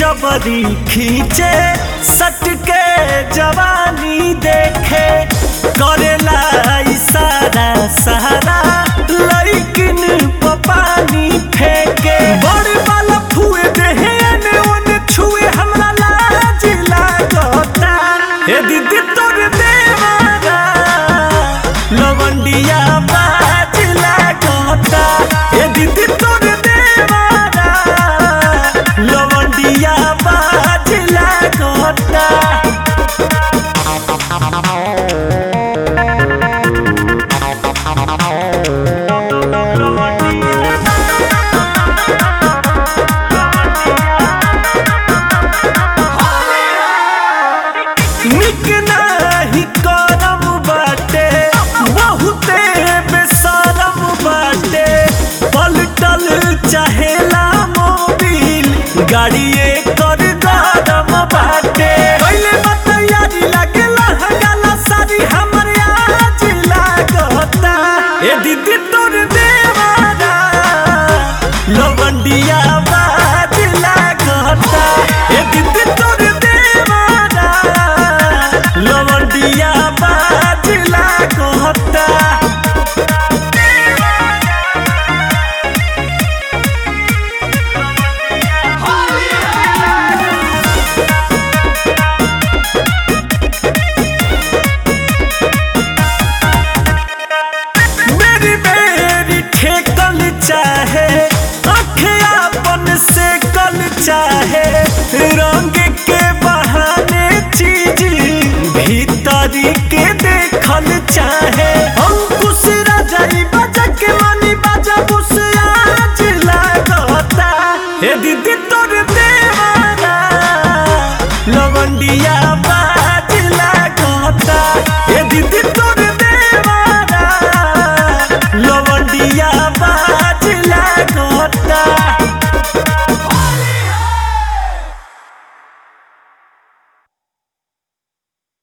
जबरी खींचे सटके जवानी देखे करेला इशारा सहारा लइकिन पपानी फेंके बड़े वाला फुए देहे ने ओने छुए हमरा लाज लागता ए दीदी तोर देवारा लवंडिया बाज लागता ए दीदी तोर देवारा लवंडिया बाज लागता निक नाही करम बाटे बहुते बेसरम बाटे पलटल चाहेला मोबिल गाड़िए कर गरम बाटे पहले बतैयारी लागेला हगाला सारी हमर आज लागता ए दीदी तोर देवारा लवंडिया बाज लागता ए दीदी तोर देवारा लवंडिया बाज लागता मेरी मेरी ठेकल चाहे अखियापन से कल चाहे रंग के बहाने चीज भीतरी के देखल चाहे अंकुश राजाई बजा के मनी बजा बुस आज लागता हे दीदी